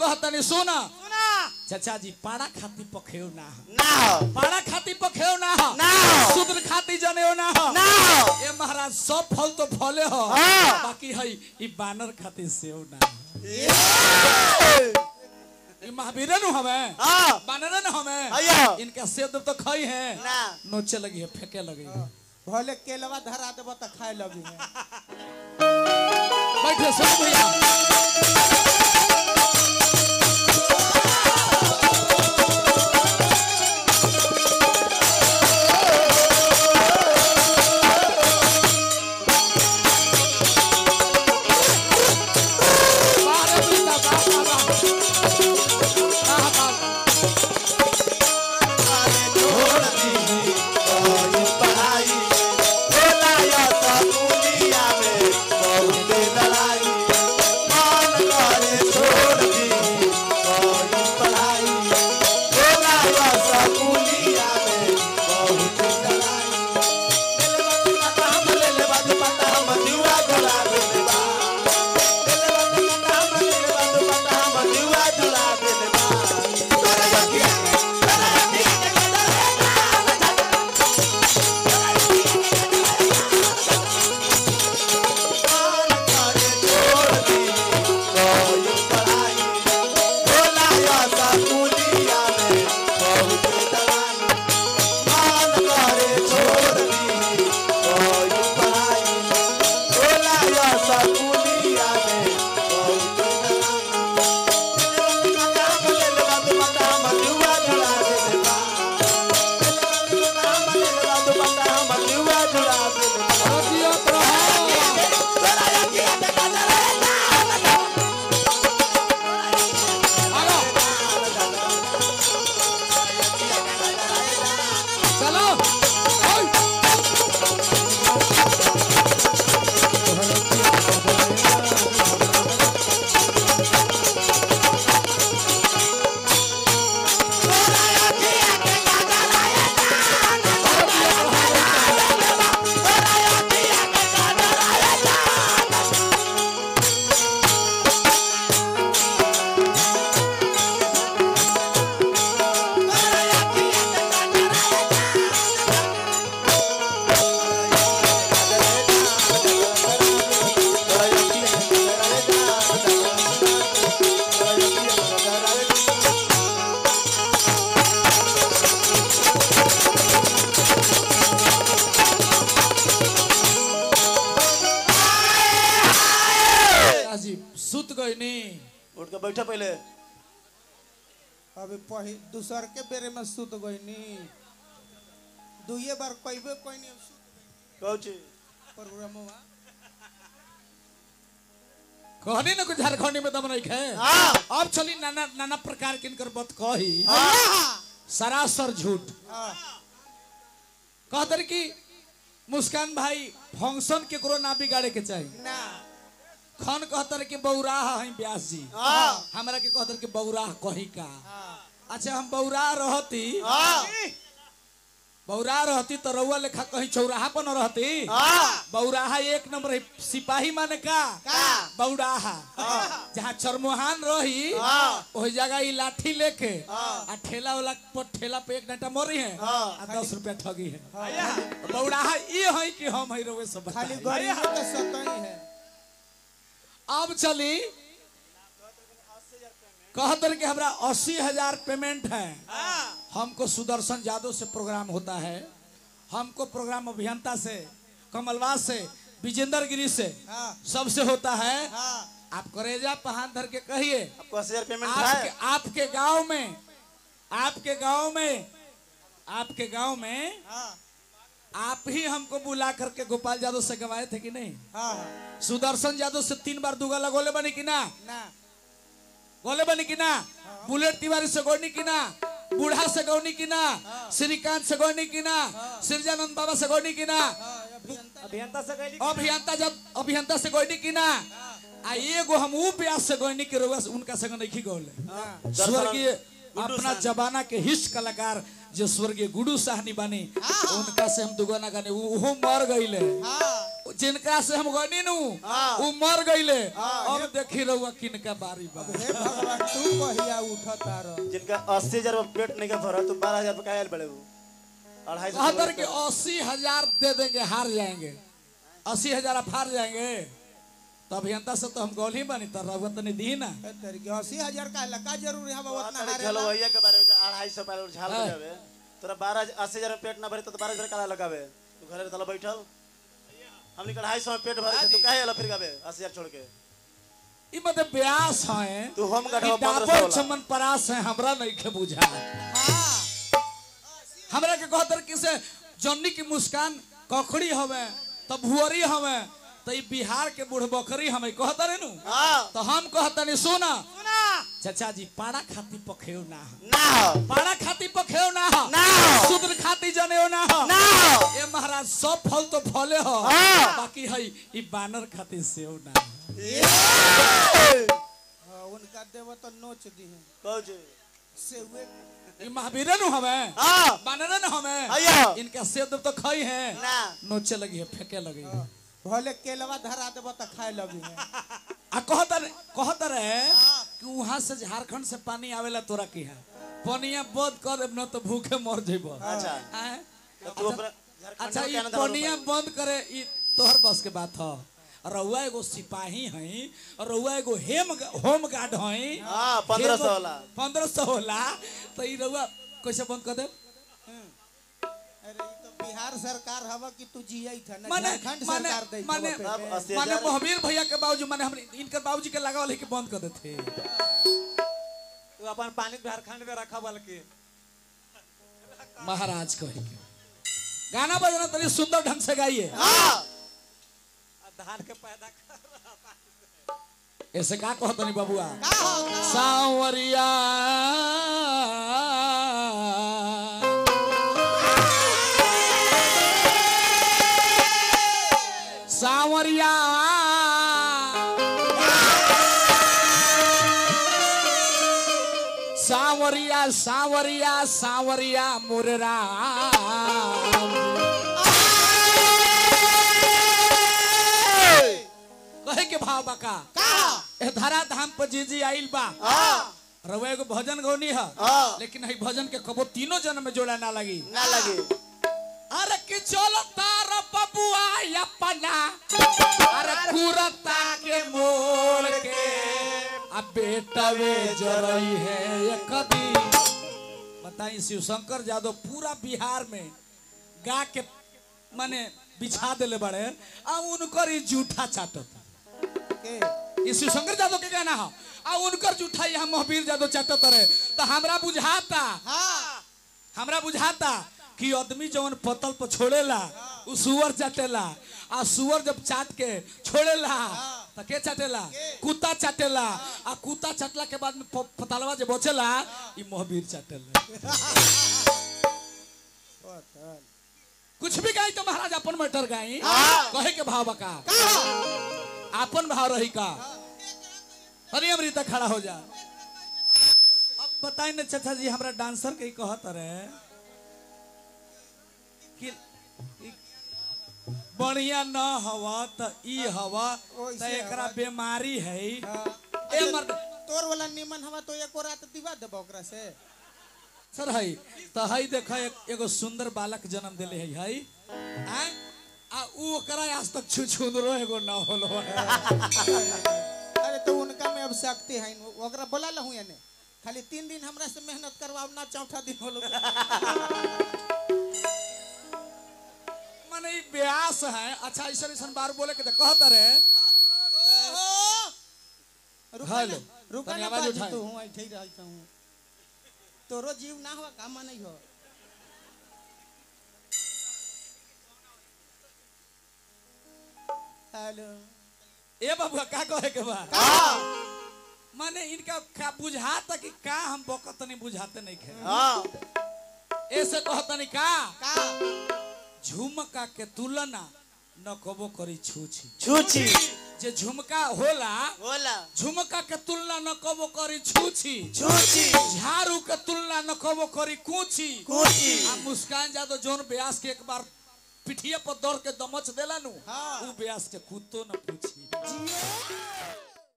कहतनी सुना सुना चाचा जी पाड़ा खाती पखेव ना ह। ना हो पाड़ा खाती पखेव ना ह। ना हो शूद्र खाती जनेऊ ना ह। ना हो ए महाराज सब फल तो फले हो हाँ। बाकी है ई बानर खाती सेव ना ह। ई महावीर नु हमें हाँ बानर न हमें अयो। इनका सेव देव तो खाई है ना नोचे लगी है फेंके लगी है भले केलवा धरा देबो त खाए लगी है बैठे सब भैया बारे बेटा, बा, बा, बा। बा, बा, बा। जियत रहो। आगा। चलो ओय। जी सुत गई नी उठ के बैठा पहले अभी पही दूसर के बेरे में सुत गईनी दुइये बार कइबे कोइनी अब सुत कहू प्रोग्रामवा कहनी ना कुछ झारखंडी में दम नहीं है हाँ अब चली नाना नाना प्रकार के इनकर बात कही हाँ सरासर झूठ हां कहतर कि मुस्कान भाई फंक्शन केकरो ना बिगाड़े के चाहिए ना खन कहतर कि बौराह है व्यास जी हाँ हमरा के कहतर कि बौराह कही का हां अच्छा हम बौराह रहती हाँ बौराह रहती तो रउआ लेखा कहीं चौराहा पर न रहती हाँ बौराहा एक नंबर है सिपाही माने का का? बौराहा जहाँ चरमोहान रही हाँ। वही जगह ई लाठी लेके हाँ। आ ठेला वाला पर ठेला पे एक डंटा मरी है हाँ। आ दस रुपया ठगी है बौराहा ये है कि हम है रउए सब खाली बताई। गरीब के सतई है अब चली कहतर कि हमरा अस्सी हजार पेमेंट है हमको सुदर्शन यादव से प्रोग्राम होता है हमको प्रोग्राम अभियंता से कमलवास से विजेंद्र गिरी से हां सबसे होता है हां आप करेजा पहान धर के कहिए आपको अस्सी हजार पेमेंट आपके है आपके गांव में आपके गांव में आपके गांव में हां आप ही हमको बुला करके गोपाल यादव से गवाए थे कि नहीं हां सुदर्शन यादव से तीन बार दुगा लगोले बनी कि ना ना गोले बनी कि ना बुलेट तिवारी से गोनी कि ना बूढ़ा से गौनी की ना श्रीकांत से गौनी की ना सिरजानंद बाबा से गौनी की ना अभियंता से कहली अभियंता जब अभियंता से गौनी की ना आ एगो हम ऊ प्यास से गौनी के रोगा से उनका संग नहीं गौले स्वर्गीय अपना जमाना के हिस्ट कलाकार जो स्वर्गीय गुडू साहनी बानी उनका से हम दुगना गाने उहो मर गईले जिनका से हम गनी नु हाँ। उ मर गईले हाँ, अब देखी रहुआ किनका बारी बा हे भगवान तू कहिया उठत तार जिनका अस्सी हजार रुपया पेट नहीं का भरा तो बारह हजार रुपया आयल बड़े वो अढ़ाई सौ कहतर के अस्सी हजार दे देंगे हार जाएंगे अस्सी हजार आप हार जाएंगे तो अभियंता से तो हम गौल ही बनी तो रहुआ तो नहीं दी ना तरीके अस्सी हजार का लगा जरूरी है उतना हारे झलवैया के बारे में का अढ़ाई सौ पैर झाल हाँ। बजावे तोरा बारह अस्सी हजार में पेट ना भरे तो बारह हजार काला लगावे तू घरे तला बैठल हमने का अढ़ाई सौ में पेट भरे तो काहे अला फिर गावे अस्सी हजार छोड़ के ई मतलब ब्यास है तू हम ई गढ़वा पंद्रह डाबर सौ वाला चमन परास है हमरा नहीं के बुझा हमरा के कहतर कि से जन्नी की मुस्कान कखड़ी हवे तब भुअरी हवे तो ई बिहार के बूढ़ बकरी हमें कहतर नु हाँ तो हम कहतनी सुना सुना चाचा जी पाड़ा खाती पखेव ना हो ना हो पाड़ा खाती पखेव ना हो ना हो। शूद्र खाती जनेऊ ना हो ना हो ए महाराज सब फल तो फले हो हाँ। बाकी है ई बानर खाती सेव ना हो हाँ, उनका देव तो नोच दी है कहू छी ई महावीर नु हमें हाँ बानर न हमें अयो इनका सेव देव तो खाई है ना नोचे लगी है फेंके लगी है भले केलवा धरा देव तो खाए लगी है आ कहतर कहतर है कि वहां से झारखंड से पानी आवेला तोरा की है पनिया बंद कर देब न तो भूखे मर जेबो अच्छा आय? तो तू अपना झारखंड अच्छा में ई क्या ना पनिया बंद करे ई तोहर बस के बात ह रउआ एगो सिपाही हई और रउआ एगो हेम होम गार्ड हई हाँ, 1500 होला। पंद्रह सौ होला तो ई रउआ कैसे बंद कर दे अरे ये तो बिहार सरकार हवा कि तू जिया था ना माने झारखंड माने सरकार दे माने देव पे। अब अस्सी माने हजार महावीर भैया के बाबूजी माने हम इनकर बाबूजी के लगावल है कि बंद कर देते तू अपन पानी झारखंड में रखा बल्कि महाराज कहे के गाना बजना तनी सुंदर ढंग से गाइए हाँ धान के पैदा कर ऐसे का कहत नहीं बबुआ का हो, का हो? सांवरिया सांवरिया सांवरिया सांवरिया सांवरिया मुररा कहे के भाव बका ए धरा धाम पर जी जी आइल बा हाँ रउआ एगो भजन गौनी है हाँ। लेकिन है भजन के कबो तीनों जन्म में जोड़ा ना लगी ना लगे अरे कि चलो तार बबुआ अपना अरे कुरता के मोड़ के अब बेटा वे जरई है ये कदी बताई शिव शंकर यादव पूरा बिहार में गा के माने बिछा देले बड़े आ उनकर ई जूठा चाटत के ये शिव शंकर यादव के गाना है आ उनकर जूठा यहाँ महावीर यादव चाटत रहे तो हमरा बुझाता हाँ हमरा बुझाता कि आदमी जवन पतल पर छोड़ेला उ सुअर चाटेला आ सुअर जब चाट के छोड़ेला तो के चाटेला कुत्ता चाटेला आ कुत्ता चाटला के बाद में प- पतलवा जे बचेला ई महावीर चाटेला पतल। कुछ भी गाई तो महाराज अपन मैटर गाई कहे के भाव बका अपन भाव रही का अरे अमृता खड़ा हो जा अब बताई ना चाचा जी हमरा डांसर के ही कहत रहे कि ई बढ़िया न हवा त ई हवा त ओइसे एकरा हवा। बीमारी है हाँ। ए मर्द तोर वाला निमन हवा तो एको रात दिवा देबो ओकरा से सर है त हई देख एक, एगो सुंदर बालक जन्म देले है हई आय आ ऊ ओकरा आज तक छु छुंदरो एगो न होलो है अरे तो उनका में अब शक्ति है ओकरा बोला लहू यानी खाली तीन दिन हमरा से मेहनत करवाओ ना चौथा दिन होलो माने ई ब्यास है अच्छा ऐसा ऐसा बार बोले के त कहत रहे रुका हेलो, ना रुका तनी ना आवाज बाजी उठाई। तू हूं ऐठे ही रहता हूं तोरो जीव ना हुआ काम नहीं हो हेलो ए बबुआ का कहे के बा माने इनका का बुझाता कि का हम बकत नहीं बुझाते नहीं खे हाँ ऐसे कहतनी का का झुमका के तुलना न कबो करी छूछी छूची जे झुमका होला बोला झुमका के तुलना न कबो करी छूछी छूची झाड़ू के तुलना न कबो करी कूची कूची। आ मुस्कान जादव जोन ब्यास के एक बार पिठिया पर दौड़ के दमच देला नु हाँ। उ ब्यास के कुत्तो न पूछी जियो